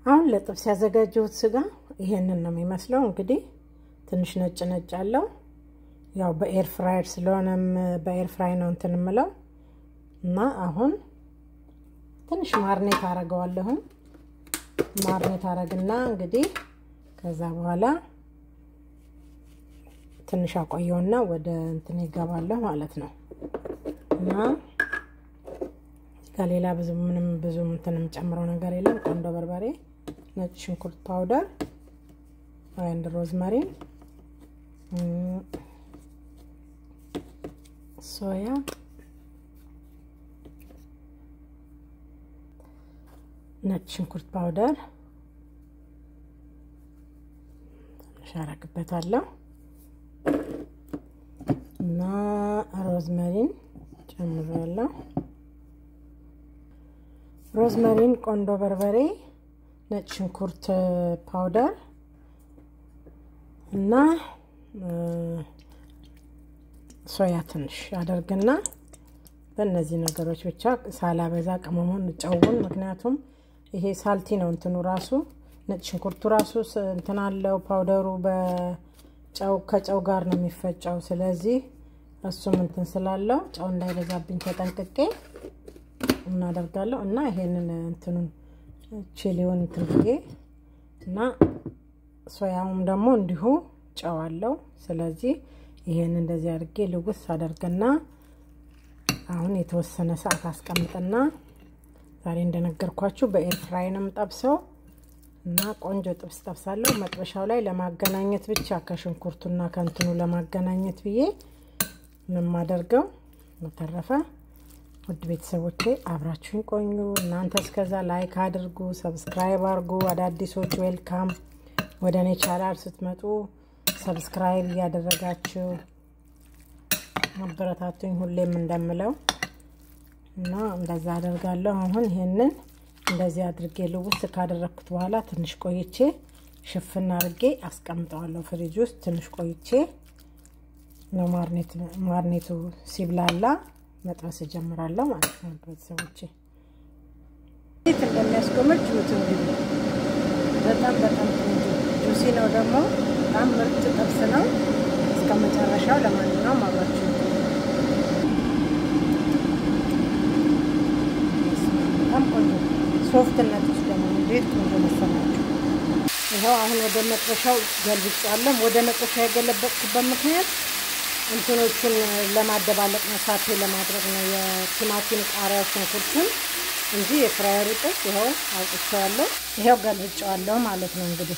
አሁን ለጥብስ ያዘጋጀሁት ስጋ ይሄንን ነው የሚመስለው። እንግዲህ ትንሽ ነጭ ነጭ አለው። ያው በኤር ፍራየር ስለሆነም በኤር ፍራይ ነው እንትን የምለው እና አሁን ትንሽ ማርኔት አረገዋለሁም። ማርኔት አረግና እንግዲህ ከዛ በኋላ ትንሽ አቆየውና ወደ እንትን ይገባለሁ ማለት ነው እና ከሌላ ብዙ ምንም ብዙ እንትን የምጨምረው ነገር የለም። ቆንዶ በርበሬ፣ ነጭ ሽንኩርት ፓውደር አንድ ሮዝመሪን፣ ሶያ፣ ነጭ ሽንኩርት ፓውደር ትንሽ አረግበታለሁ እና ሮዝመሪን ጨምሬያለሁ። ሮዝመሪን፣ ቆንዶ በርበሬ፣ ነጭ ሽንኩርት ፓውደር እና ሶያ ትንሽ አደርግና በእነዚህ ነገሮች ብቻ ሳላበዛ ቅመሙን ጨውን፣ ምክንያቱም ይሄ ሳልቲ ነው እንትኑ ራሱ ነጭ ሽንኩርቱ ራሱ እንትን አለው ፓውደሩ በጨው ከጨው ጋር ነው የሚፈጨው። ስለዚህ እሱም እንትን ስላለው ጨው እንዳይበዛብኝ ተጠንቅቄ እናደርጋለሁ እና ይሄንን እንትኑን ቺሊውን እንትን ብዬ እና ሶያውም ደግሞ እንዲሁ ጨው አለው። ስለዚህ ይሄን እንደዚህ አድርጌ ልውስ አደርግና አሁን የተወሰነ ሰዓት አስቀምጥና ዛሬ እንደነገርኳችሁ በኤር ፍራይ ነው የምጠብሰው እና ቆንጆ ጥብስ ጠብሳለሁ። መጥበሻው ላይ ለማገናኘት ብቻ ከሽንኩርቱና ከእንትኑ ለማገናኘት ብዬ የማደርገው በተረፈ ውድ ቤተሰቦቼ አብራችሁኝ ቆዩ። እናንተ እስከዛ ላይክ አድርጉ፣ ሰብስክራይብ አድርጉ። አዳዲሶች ዌልካም። ወደ እኔ ቻናል ስትመጡ ሰብስክራይብ እያደረጋችሁ አበረታቱኝ፣ ሁሌም እንደምለው እና እንደዛ አደርጋለሁ። አሁን ይሄንን እንደዚህ አድርጌ ልውስ ካደረግኩት በኋላ ትንሽ ቆይቼ ሽፍና አድርጌ አስቀምጠዋለሁ ፍሪጅ ውስጥ። ትንሽ ቆይቼ ነው ማርኔቱ ሲብላላ መጥበስ እጀምራለሁ ማለት ነው። ቤተሰቦቼ እንዴት እንደሚያስጎመጅ ጁት እንግዲህ በጣም በጣም ጁሲ ነው ደግሞ በጣም ምርጥ ጥብስ ነው። እስከ መጨረሻው ለማንኛውም አብራችሁ በጣም ቆንጆ ሶፍትነት ውስጥ ደግሞ እንዴት ቆንጆ መሰላችሁ። ይኸው አሁን ወደ መጥበሻው ገልብጫለሁ። ወደ መጥበሻ የገለበጥኩበት ምክንያት እንትኖቹን ለማደባለቅ ነው፣ ሳቴ ለማድረግ ነው። የቲማቲም ቃሪያ፣ ሽንኩርቱን እንጂ የፍራየሩ ጥብስ ይኸው አውጥቼዋለሁ። ይኸው ገልብጬዋለሁ ማለት ነው። እንግዲህ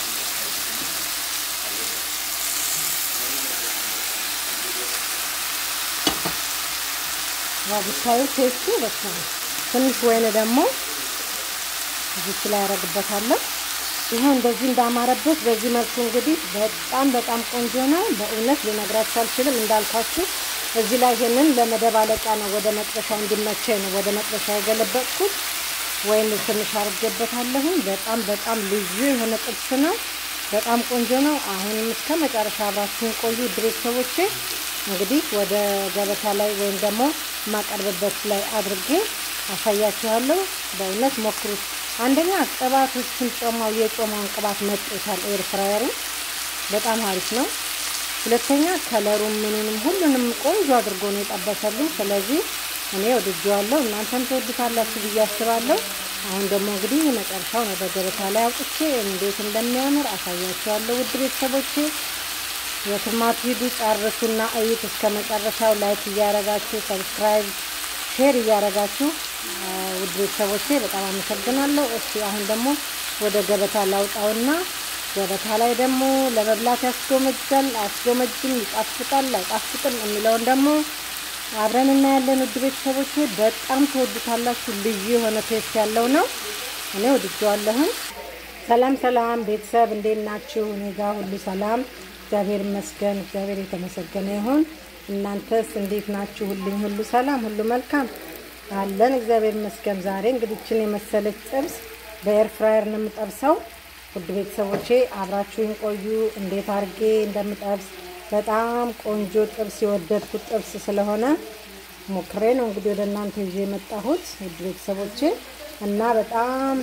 ያው ብታዩ ቴስቱ በስ ትንሽ ወይን ደግሞ እዚች ላይ ያደርግበታለሁ። ይኸው እንደዚህ እንዳማረበት በዚህ መልኩ እንግዲህ በጣም በጣም ቆንጆ ነው። በእውነት ልነግራችሁ አልችልም። እንዳልኳችሁ እዚህ ላይ ይሄንን ለመደባለቂያ ነው፣ ወደ መጥበሻ እንዲመቸኝ ነው ወደ መጥበሻ የገለበጥኩት። ወይም ትንሽ አድርጌበታለሁኝ። በጣም በጣም ልዩ የሆነ ጥብስ ነው። በጣም ቆንጆ ነው። አሁንም እስከ መጨረሻ አብራችሁን ቆዩ ቤተሰቦቼ። እንግዲህ ወደ ገበታ ላይ ወይም ደግሞ የማቀርብበት ላይ አድርጌ አሳያችኋለሁ። በእውነት ሞክሩት። አንደኛ ቅባቶችን ጮማው የጮማውን ቅባት መጥቶታል። ኤር ፍራየሩ በጣም አሪፍ ነው። ሁለተኛ ከለሩም ምኑንም ሁሉንም ቆንጆ አድርጎ ነው የጠበሰልኝ። ስለዚህ እኔ ወድጄዋለሁ፣ እናንተም ትወዱታላችሁ ብዬ አስባለሁ። አሁን ደግሞ እንግዲህ መጨረሻው ነው በገበታ ላይ አውጥቼ እንዴት እንደሚያምር አሳያችኋለሁ። ውድ ቤተሰቦቼ የትማቱ ሂዱ፣ ጨርሱና እዩት እስከ መጨረሻው። ላይክ እያረጋችሁ ሰብስክራይብ፣ ሼር እያረጋችሁ ውድ ቤተሰቦቼ በጣም አመሰግናለሁ። እስቲ አሁን ደግሞ ወደ ገበታ ላውጣውና ገበታ ላይ ደግሞ ለመብላት ያስጎመጃል አስጎመጅም፣ ይጣፍጣል አይጣፍጥም የሚለውን ደግሞ አብረን እናያለን። ውድ ቤተሰቦቼ በጣም ትወዱታላችሁ። ልዩ የሆነ ቴስት ያለው ነው። እኔ ወድጄዋለሁኝ። ሰላም ሰላም ቤተሰብ እንዴት ናችሁ? እኔ ጋር ሁሉ ሰላም እግዚአብሔር ይመስገን። እግዚአብሔር የተመሰገነ ይሁን። እናንተስ እንዴት ናችሁ? ሁሉም ሁሉ ሰላም፣ ሁሉ መልካም አለን። እግዚአብሔር ይመስገን። ዛሬ እንግዲህ ይህችን የመሰለች ጥብስ በኤር ፍራየር ነው የምጠብሰው። ውድ ቤተሰቦቼ አብራችሁኝ ቆዩ፣ እንዴት አድርጌ እንደምጠብስ በጣም ቆንጆ ጥብስ የወደድኩት ጥብስ ስለሆነ ሞክሬ ነው እንግዲህ ወደ እናንተ ይዤ የመጣሁት ውድ ቤተሰቦቼ እና በጣም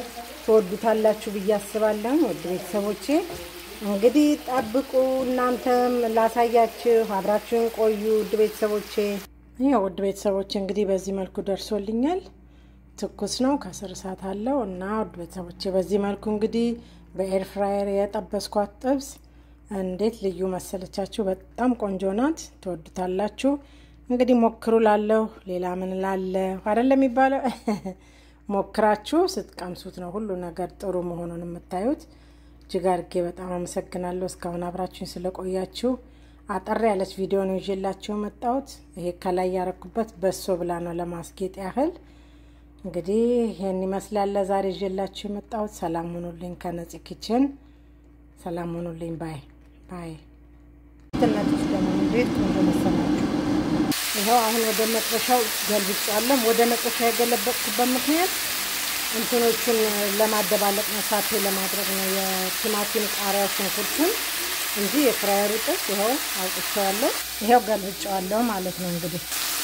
ትወዱታላችሁ ብዬ አስባለሁ። ውድ ቤተሰቦቼ እንግዲህ ጠብቁ፣ እናንተም ላሳያችሁ፣ አብራችሁን ቆዩ። ውድ ቤተሰቦቼ ይኸው ውድ ቤተሰቦቼ እንግዲህ በዚህ መልኩ ደርሶልኛል። ትኩስ ነው፣ ከስር እሳት አለው እና ውድ ቤተሰቦቼ በዚህ መልኩ እንግዲህ በኤር ፍራየር የጠበስኳት ጥብስ እንዴት ልዩ መሰለቻችሁ! በጣም ቆንጆ ናት፣ ትወዱታላችሁ። እንግዲህ ሞክሩ ላለሁ ሌላ ምን ላለሁ አይደለም የሚባለው ሞክራችሁ ስትቀምሱት ነው ሁሉ ነገር ጥሩ መሆኑን የምታዩት። እጅግ አድርጌ በጣም አመሰግናለሁ እስካሁን አብራችሁኝ ስለቆያችሁ። አጠር ያለች ቪዲዮ ነው ይዤላችሁ የመጣሁት። ይሄ ከላይ ያረኩበት በሶ ብላ ነው ለማስጌጥ ያህል። እንግዲህ ይሄን ይመስላል ዛሬ ይዤላችሁ የመጣሁት። ሰላም ሆኑልኝ ከነፂ ኪችን። ሰላም ሆኑልኝ። ባይ ባይ። ትነቶች ደግሞ እንዴት ቆንጆ መሰላችሁ! ይኸው አሁን ወደ መጥበሻው ገልብጫለሁ። ወደ መጥበሻ የገለበጥኩበት ምክንያት እንትኖቹን ለማደባለቅ ነው፣ ሳቴ ለማድረግ ነው። የቲማቲም ቃሪያ፣ ሽንኩርቱን እንጂ የፍራየሩ ጥብስ ይኸው አውጥቼዋለሁ። ይኸው ገልብጫዋለሁ ማለት ነው። እንግዲህ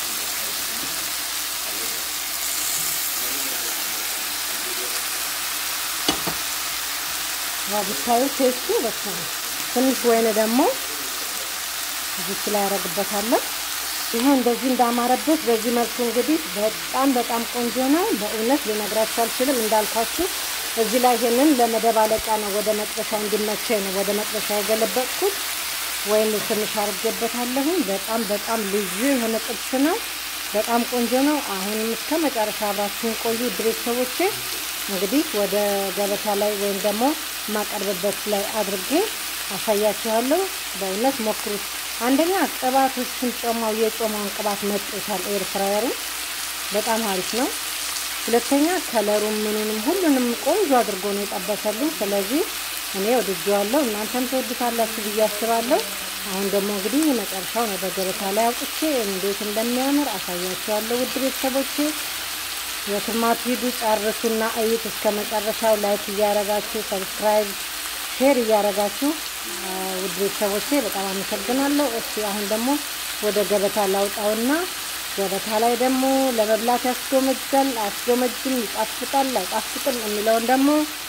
ያው ብታዩ ቴስቱ በቃ ትንሽ ወይን ደግሞ እዚች ላይ ያደርግበታለሁ። ይሄ እንደዚህ እንዳማረበት በዚህ መልኩ እንግዲህ በጣም በጣም ቆንጆ ነው። በእውነት ልነግራችሁ አልችልም። እንዳልኳችሁ እዚህ ላይ ይሄንን ለመደባለቂያ ነው፣ ወደ መጥበሻ እንዲመቸኝ ነው ወደ መጥበሻ የገለበጥኩት። ወይም ትንሽ አድርጌበታለሁ። በጣም በጣም ልዩ የሆነ ጥብስ ነው። በጣም ቆንጆ ነው። አሁንም እስከ መጨረሻ አብራችሁን ቆዩ ቤተሰቦቼ። እንግዲህ ወደ ገበታ ላይ ወይም ደግሞ የማቀርብበት ላይ አድርጌ አሳያችኋለሁ። በእውነት ሞክሩት። አንደኛ ቅባት እሱን ጮማው የጮማውን ቅባት መጦታል። ኤር ፍራየሩ በጣም አሪፍ ነው። ሁለተኛ ከለሩም ምኑንም ሁሉንም ቆንጆ አድርጎ ነው የጠበሰልኝ። ስለዚህ እኔ ወድጄዋለሁ፣ እናንተም ትወዱታላችሁ ብዬ አስባለሁ። አሁን ደግሞ እንግዲህ መጨረሻውን ወደ ገበታ ላይ አውጥቼ እንዴት እንደሚያምር አሳያችኋለሁ። ውድ ቤተሰቦቼ የትማት ሂዱ ጨርሱና እዩት እስከ መጨረሻው። ላይክ እያረጋችሁ ሰብስክራይብ፣ ሼር እያረጋችሁ ውድ ቤተሰቦቼ በጣም አመሰግናለሁ። እስቲ አሁን ደግሞ ወደ ገበታ ላውጣውና ገበታ ላይ ደግሞ ለመብላት ያስጎመጃል አያስጎመጅም፣ ይጣፍጣል አይጣፍጥም የሚለውን ደግሞ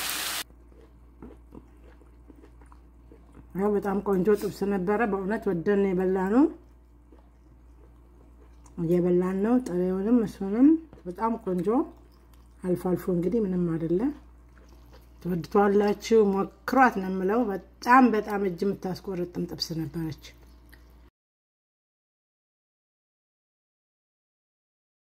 ያው በጣም ቆንጆ ጥብስ ነበረ። በእውነት ወደን የበላ ነው እየበላን ነው። ጥሬውንም እሱንም በጣም ቆንጆ አልፎ አልፎ እንግዲህ ምንም አይደለም። ትወድቷላችሁ፣ ሞክሯት ነው የምለው። በጣም በጣም እጅ የምታስቆርጥም ጥብስ ነበረች።